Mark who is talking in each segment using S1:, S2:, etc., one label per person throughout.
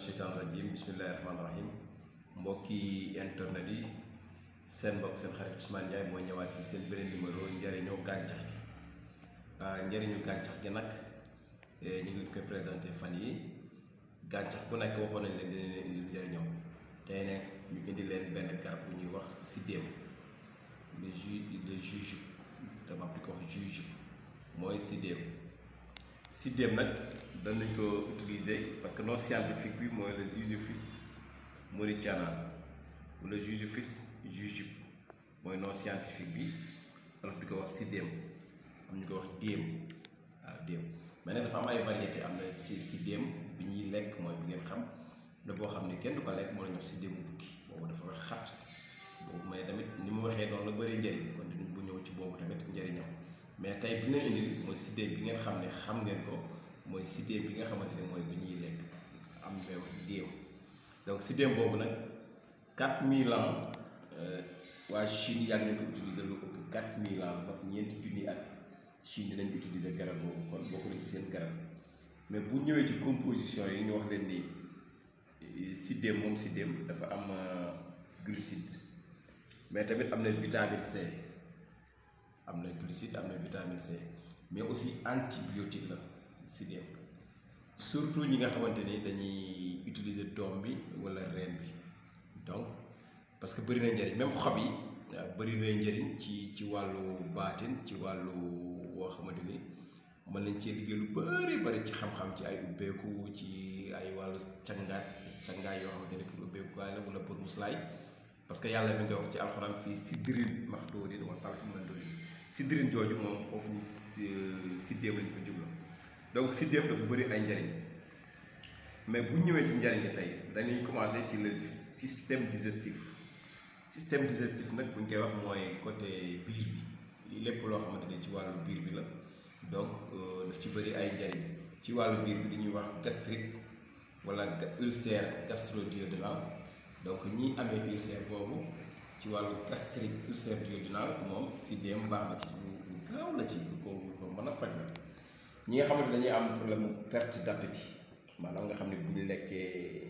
S1: sheytaan rajim bismillahi rahmaani rahim mbokki internet yi seen mbokk seen xarit Ousmane Ndiaye mooy ñëwaat ci seen beneen numéro njëriñu gàncax gi njëriñu gàncax gi nag ñu ngi leen koy présenté fan yi gàncax bu nekk waxoon nañ leen dina leen indil njëriñam tey nag ñu indi leen benn garab bu ñuy wax sidéem le ju le jujube dama di ko wax jujube mooy sidéem sidéem nag danañ ko utiliser parce que nom scientifique bi mooy le Jujubis mauritiana wala Jujubis jujube mooy nom scientifique bi olof di ko wax sidéem am ñu ko wax déem waaw déem mais nag dafa am ay variété am na si sidéem bi ñuy lekk mooy bi ngeen xam ne boo xam ne kenn du ko lekk moo la ñu wax sidéemu bukki boobu dafa wax xat boobu mais tamit ni mu waxee noonu la bëri njëriñ kon dinañ bu ñëw ci boobu tamit njëriñam mais tey bi nga indil mooy sidéem bi ngeen xam ne xam ngeen ko mooy sidéem bi nga xamante ne mooy bi ñuy lekk am meew déew donc sidéem boobu nag 4000 ans waa Chine yàgg nañ ko utiliser lu ëpp 4000 ans mag ñeenti junni at Chine dinañ utiliser garab boobu kon bokk na ci seen garab mais bu ñëwee ci composition yi ñu wax leen ni sidéem moom sidéem dafa am glucide mais tamit am na vitamine C am na glucide am na vitamine C mais aussi antibiotique la sidéem surtout ñi nga xamante ni dañuy utiliser doom bi wala reen bi donc parce que bëri na njëriñ même xob yi waaw bëri na njëriñ ci ci wàllu baatin ci wàllu woo xamante ni mën nañ cee liggéey lu bëri bëri ci xam-xam ci ay ubbeeku ci ay wàllu cangaat cangaay yoo xamante ni pour ubbeekukaay la wala pour muslaay parce que yàlla mi nga wax ci alxuraan fii siddirin maxduudin wa talxin mamduudin siddirin jooju moom foofu ñu siddeem lañ fa jublu donc siddeem dafa bëri ay njëriñ mais bu ñëwee ci njëriñ tey dañuy commencé ci le système digestif système digestif nag bu ñu koy wax mooy côté biir bi lii lépp loo xamante ni ci wàllu biir bi la donc daf ci bëri ay njëriñ ci wàllu biir bi li ñuy wax gastrique wala ulcère gastro-duodénal donc ñi amee ulcère boobu ci wàllu gastrique ulcère duodénal moom sidéem baax na ci lu gaaw la ci lu ko lu ko mën a faj la ñi nga xamante dañuy am problème perte d'appétit maanaam nga xam ne bu ñu lekkee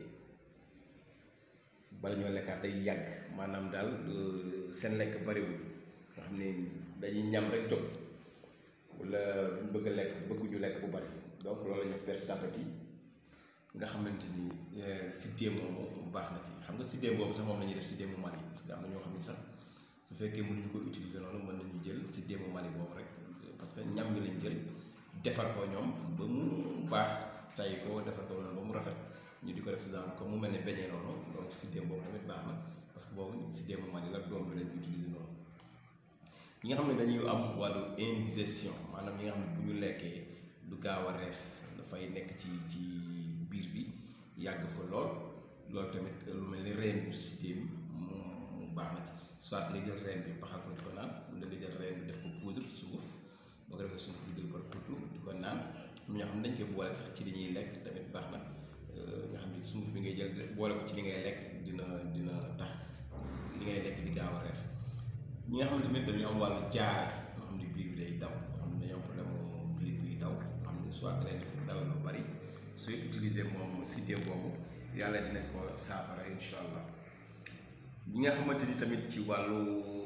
S1: bala ñoo lekkaat day yàgg maanaam daal seen lekk bariwul nga xam ne dañuy ñam rek jóg wala duñ bëgg a lekk bëgguñu lekk bu bari donc loolu la ñuy wax perte d'appétit nga xamante ni sidéem moomu baax na ci xam nga sidéem boobu sax moom la ñuy def sidéemu Mali parce que am na ñoo xam ne sax su fekkee mënuñu ko utiliser noonu mën nañu jël sidéemu Mali boobu rek parce que ñam ñu lañ jël defar ko ñoom ba mu baax tay ko defar ko noonu ba mu rafet ñu di ko def genre comme mu mel ne beñee noonu donc sidéem boobu tamit baax na parce que boobu sidéemu Mali la doom bi lañ utiliser noonu ñi nga xam ne dañuy am wàllu indigestion maanaam ñi nga xam ne bu ñu lekkee du gaaw a rees dafay nekk ci ci biir bi yàgg fa lool loolu tamit lu mel ni reen bi sidéem mu mu baax na ci soit nga jël reen bi baxal ko di ko naan wala nga jël reen bi def ko poudre sunguf boo ko defee sunguf lu jël par kuddu di ko naan am ñoo xam ne dañ koy boole sax ci li ñuy lekk tamit baax na nga xam ne sunguf bi ngay jël boole ko ci li ngay lekk dina dina tax li ngay lekk di gaaw a rees ñi nga xam ne tamit dañu am wàllu jaare nga xam ne biir bi day daw nga xam ne dañoo am problème biir buy daw nga xam ne soit da leen def dalal lu bari sooy utiliser moom sidéem boobu yàlla dina ko saafara incha allah ñi nga xamante ni tamit ci wàllu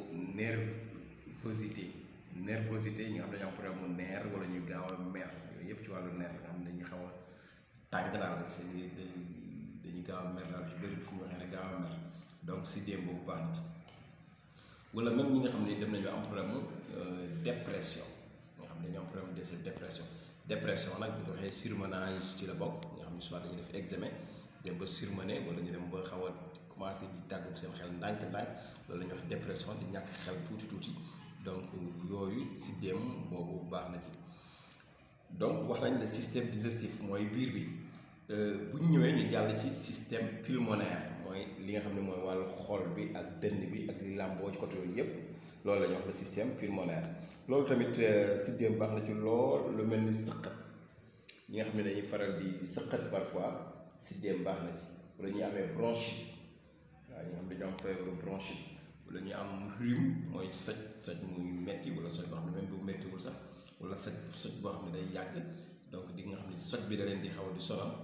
S1: nervosité nervosité ñi nga xam ne dañoo am problème mu nerf wala ñuy gaaw a mer yooyu yëpp ci wàllu nerf nga xam ne dañuy xaw a tàng daal seen dañuy gaaw a mer daal ci bëri fu ñu waxee ne gaaw a mer donc sidéem boobu baax na ci wala même ñi nga xam ne dem nañu am problème mu dépression nga xam ne dañoo am problème de dépression dépression nag bu ñu ko waxee surmenage ci la bokk nga xam ne soit dañuy def examen dem ba surmené wala ñu dem ba xaw a commencé di tàggu seen xel ndànk-ndànk loolu la ñuy wax dépression di ñàkk xel tuuti tuuti donc yooyu sidéem boobu baax na ci donc wax nañ le système digestif mooy biir bi bu ñu ñëwee ñu jàll ci système pulmonaire mooy li nga xam ne mooy wàllu xol bi ak dënn bi ak li làmboo ci côté yooyu yëpp loolu la ñuy wax le système pulmonaire loolu tamit sidéem baax na ci lool lu mel ni sëqat ñi nga xam ne dañuy faral di sëqat parfois sidéem baax na ci wala ñuy amee bronchite waaw ñi nga xam ne dañoo am feebaru bronchite wala ñu am rhume mooy soj soj muy metti wala soj boo xam ne même bu mettiwul sax wala soj soj boo xam ne day yàgg donc di nga xam ne soj bi da leen di xaw di sonal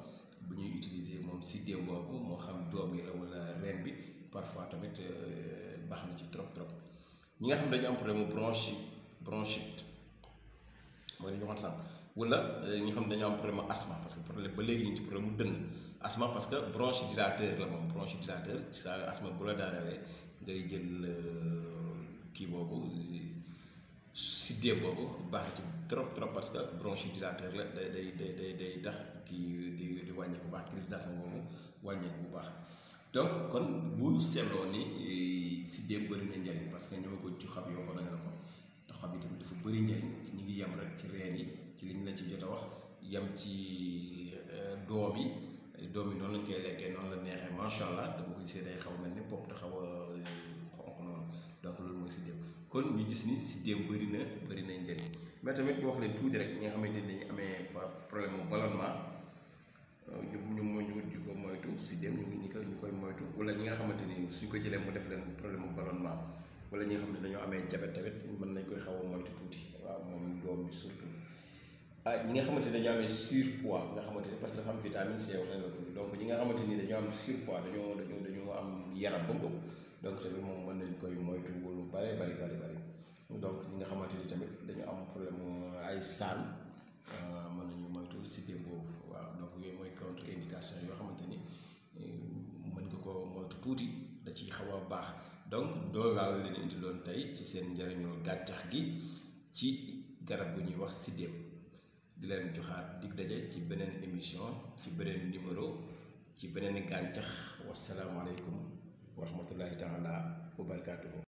S1: bu ñuy utiliser moom siddéem boobu moo xam doom yi la wala reen bi parfois tamit baax na ci trop trop ñi nga xam dañu am problème mu bronchite bronchite mooy li ñu waxoon sànq wala ñi nga xam dañu am problème mu asthme parce que problème ba léegi ñu ngi ci problème mu dënn asthme parce que bronchodilateur la moom bronchodilateur ci sa asthme bu la daanelee ngay jël kii boobu siddéem boobu baax na ci trop trop parce que bronchodilateur la day day day day day tax kii di di wàññeeku bu baax crise d'asthme boobu wàññeeku bu baax donc kon bu seetloo ni siddéem bëri na njëriñ parce que ñëwaguñ ci xob yi waxoon nañ la ko te xob yi tamit dafa bëri njëriñ ñu ngi yem rek ci reen yi ci liñ la ci jot a wax yem ci doom yi doom yi noonu lañ koy lekkee noonu la neexee macha allah dama ko gisee day xaw a mel ni bopp da xaw a xonq noonu donc loolu mooy siddéem kon ñu gis ni siddéem bëri na bëri na njëriñ mais tamit ñu wax leen tuuti rek ñi nga xamante ni dañuy amee problème mu ballonnement ñu ñu ñu ñu ko moytu siddéem ñu ñu koy ñu koy moytu wala ñi nga xamante ni suñ ko jëlee mu def leen problème mu ballonnement wala ñi nga xam ne dañoo amee diabète tamit mën nañ koy xaw a moytu tuuti waaw moom doom bi surtout ah ñi nga xamante ni dañoo amee surpoids nga xamante ni parce que dafa am vitamine C wax nañ la ko donc ñi nga xamante ni dañoo am surpoids dañoo dañoo dañoo am yaram ba mu ëpp donc tamit moom mën nañ koy moytu lu bare bari bari bari donc ñi nga xamante ni tamit dañu am problème ay saan mën nañu moytu siddéem boobu waaw donc yooyu mooy contre indication yoo xamante ni mën nga ko moytu tuuti da ciy xaw a baax donc loolu laa leen indi loon tey ci seen njëriñu gàncax gi ci garab bu ñuy wax siddéem di leen joxaat dig daje ci beneen émission ci beneen numéro ci beneen gàncax wasalaamualeykum wa rahmatullahi taala wa barakaatuhu